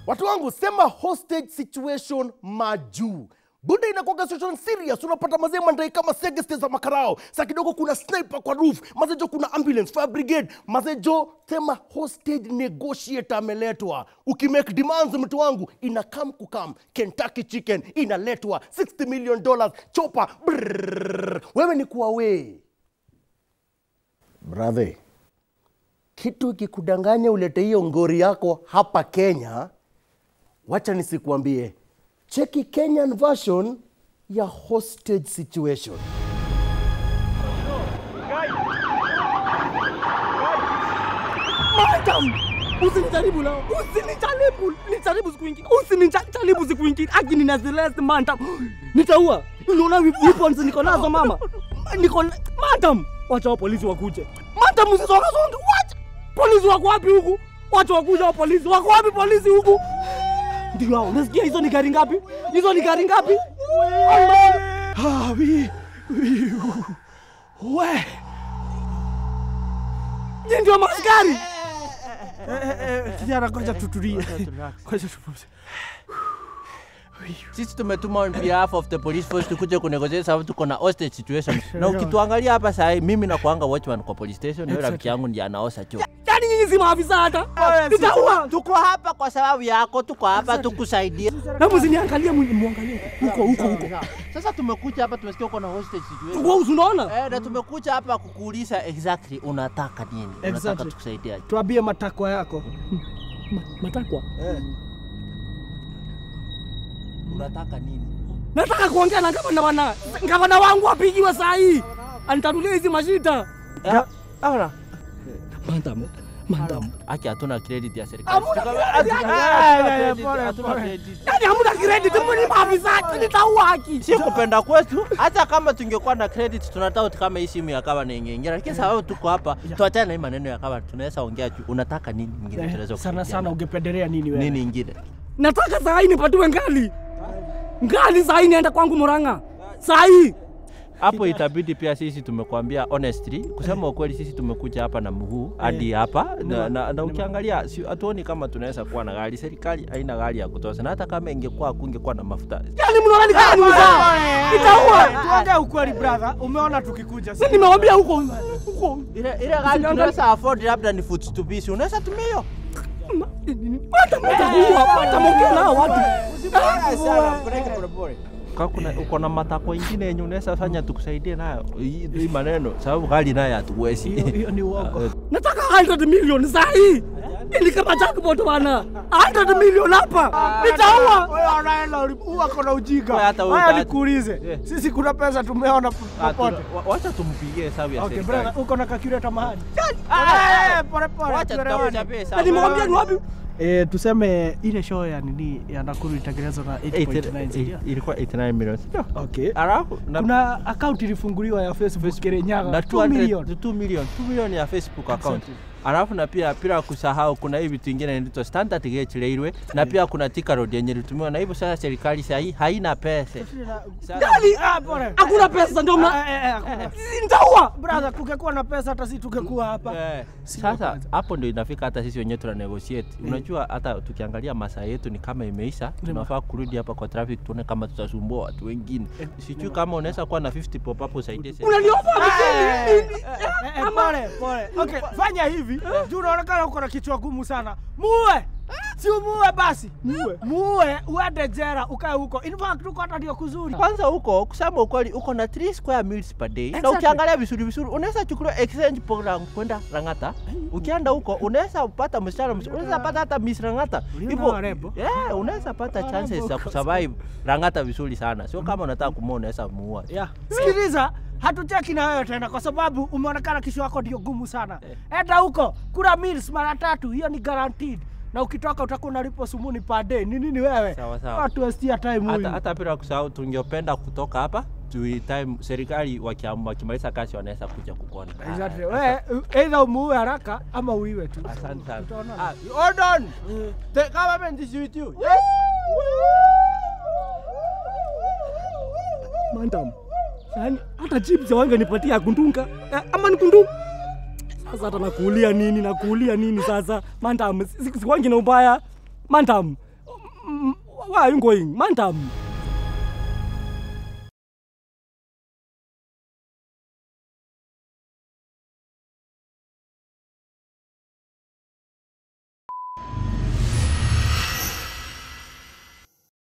Watu wangu sema hostage situation majuu. Buda inakuwaga situation serious, unapata mazee mandai kama segeste za makarao. Saa kidogo kuna sniper kwa roof, mazee jo kuna ambulance, fire brigade, mazee jo sema hostage negotiator ameletwa. Ukimake demands mtu wangu ina come kukam. Kentucky chicken inaletwa 60 million dollars chopa. Brrrr. Wewe ni kuwa we. Brother, kitu ikikudanganya ulete hiyo ngori yako hapa Kenya, wacha nisikuambie, cheki Kenyan version ya hostage situation. Madam, usinijaribu leo, usinijaribu, nijaribu siku ingine, usinijaribu siku ingine. Aki nina Celeste madam, nitaua. Unaona weapons niko nazo mama, niko na- madam, wacha wa polisi wakuje. Madam, usisonga songa, wacha polisi wako wapi huku? Wacha wakuja wa polisi, wako wapi polisi huku? Ndio hao, unasikia hizo ni gari ngapi? Hizo ni gari ngapi? Ah, wi, wi, we. Nyinyi ndio maaskari. Kijana, ngoja tutulie. Ngoja tupumzike. Sisi tumetuma on behalf of the police force tukuje kunegotiate sababu tuko na hostage situation. Na ukituangalia hapa saa hii mimi nakuanga watchman kwa police station, na rafiki yangu ndiye anaosa choo. Yaani nyinyi si maafisa hata. Nitaua. Tuko hapa kwa sababu yako, tuko hapa tukusaidia. Na msiniangalie muangalie huko huko huko. Sasa tumekuja hapa tumesikia uko na hostage situation. Wewe unaona? Eh, na tumekuja hapa kukuuliza exactly unataka nini? Unataka Exactly. tukusaidia. tuambie matakwa yako Ma- Matakwa. Unataka nini? Nataka kuongea na gavana bwana. Gavana wangu apigiwe saa hii. Anitanulie hizi mashida. Ahora. Madam, madam. Aki hatuna credit ya serikali. Hamuna Tuka- credit. hatuna- Ah, hatuna ya, ya, credit, pole, hatuna pole. credit. Yaani hamna credit, mimi ni maafisa, nitaua haki. si kupenda kwetu. Hata kama tungekuwa na credit, tunataka kama hii simu ya kama na ingeingia, lakini sababu tuko hapa, tuachane na hii maneno ya kama, tunaweza ongea juu. Unataka nini ingine? Tunaweza sana kusaidiana. sana ungependelea nini wewe nini ingine? Nataka saa hii nipatiwe ngali. Ngali saa hii nienda kwangu Murang'a. Saa hii. Hapo itabidi pia sisi tumekuambia honestly, kusema ukweli, sisi tumekuja hapa na mguu hadi hapa na, na, na ukiangalia si- hatuoni kama tunaweza kuwa na gari. Serikali haina gari ya kutosha, na hata kama ingekuwa kungekuwa na mafuta Yaani mnaona ni kama ni mzaa. Nitaua. tuongee ukweli brother umeona tukikuja Sasa nimewambia huko huko. ile ile gari tunaweza afford, labda ni foot to piece, unaweza tumia hiyo Hata mtakuua, hata mongea nao watu. Kama kuna uko na matakwa ingine yenye unaweza fanya tukusaidie nayo hii hii maneno, sababu gari nayo hatuwezi. Hiyo- hiyo ni uongo. Nataka 100 million saa hii. Ili kama jackpot bana. 100 million hapa. Nitaua. Wewe unaenda ulikuwa kona ujinga. Wewe hata wewe Haya hata- nikuulize. Yeah. Sisi kuna pesa tumeona Ah, popote. tuna- wa- Wacha tumpigie hesabu ya Okay, serikali. brother, uko na calculator mahali? Eh, pole pole. Wacha tuelewane. tutakuchapia Na hesabu. nimewambia ni wapi? Eh, tuseme ile show ya nini ya Nakuru itatengenezwa na 8.9 si ndio? ilikuwa 89 million. Sio? Okay. Alafu na Kuna account ilifunguliwa ya Facebook Kirinyaga na 2 million. 2 million 2 million ya Facebook account. Exactly. Alafu na pia bila kusahau kuna hii vitu ingine inaitwa standard gauge railway na pia kuna Thika road yenye ilitumiwa na hivyo sasa serikali sasa hii haina pesa. Sasa- Gani? Ah, pole. Hakuna pesa ndio mna. Ah, eh, eh, hakuna. Nitaua. Brother, kungekuwa na pesa hata sisi tungekuwa hapa. Eh, Sasa hapo ndio inafika hata sisi wenyewe tuna negotiate. Unajua hata tukiangalia masaa yetu ni kama imeisha, tunafaa kurudi hapa kwa traffic tuone kama tutasumbua watu wengine. Sijui kama unaweza kuwa na 50 pop hapo usaidie serikali. Unaniofa mjini. Eh, eh, pole pole. Okay, fanya hivi. Juu unaonekana uko na kichwa gumu sana. Muue. Si umuue basi. Muue. Muue uende jera ukae huko. In fact uko hata ndio kuzuri. Kwanza huko kusema ukweli uko na 3 square meals per day na Exactly. ukiangalia vizuri vizuri unaweza chukuliwa exchange program kwenda Rangata. Ukienda huko unaweza pata msichana mzuri, unaweza pata hata Miss Rangata. Uliona warembo? yeah, unaweza pata chances za kusurvive Rangata vizuri sana. Sio kama unataka kumuoa unaweza muua. Yeah. Sikiliza, hatucheki na wewe tena kwa sababu umeonekana kisho yako ndio gumu sana. Enda huko, kula meals mara tatu, hiyo ni guaranteed. Na ukitoka utakuwa unalipwa sumuni per day. Ni nini wewe? Sawa, sawa. Watu wastia time hata, huyu. hata bila kusahau tungependa kutoka hapa tui time serikali wakiamua wakimaliza kazi wanaweza kuja kukuona. Exactly. Wewe either umuue haraka ama uiwe tu. Asante sana. Tutaonana. Ah, hold on. The government is with you. Yes. Madam. Yaani hata chips wangenipatia kundunga. Eh, ama ni kundunga. Sasa hata nakuulia nini nakuulia nini sasa? Madam, si- si- siwangi na ubaya. Madam, Where are you going? Madam.